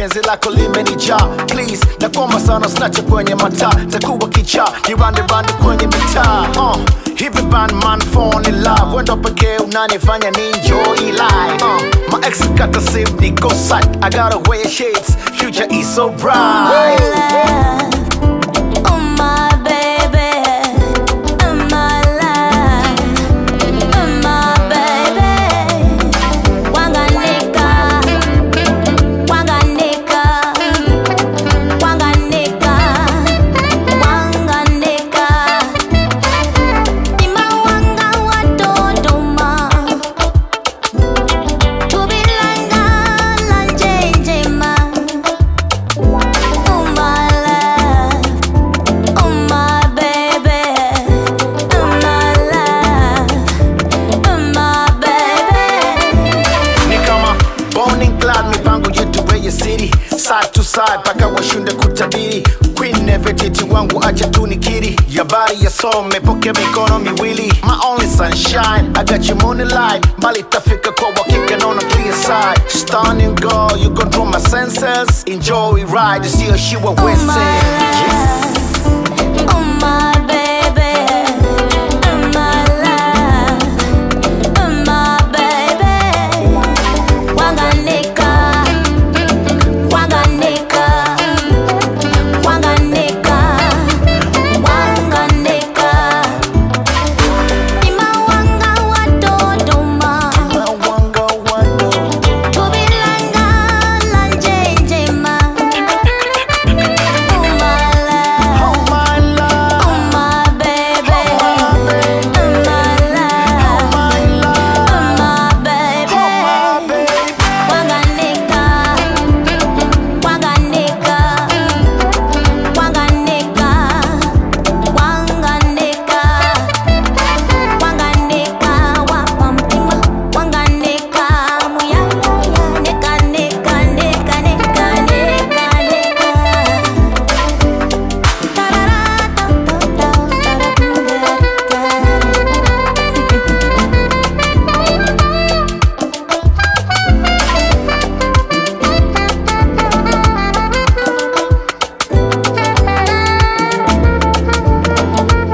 penzi lako limenijaa please nakuomba sana snache kwenye mataa takuwa kichaa niranderande kwenye mitaa uh. hivi bandman phone in love wendo pekee unanifanya ni enjoy life uh. my ex kata sim niko site I gotta wear shades future is so bright Oh my baby, oh my life, oh my baby. Wanganika, wanganika, wanganika, wanganika. Imawanga watodoma, tubilanga lanjenjema. Oh my love. Oh my baby, oh my love, oh my baby. ni kama Bonning Clyde, mipango yetu weye city side to side paka washunde kutabiri queen nevertiti wangu acha tu nikiri yabari yasome poke mikono miwili my only sunshine I got your moonlight mbali tafika kwa wakika naona clear side stunning girl you control my senses enjoy ride sio shiwa Oh wese my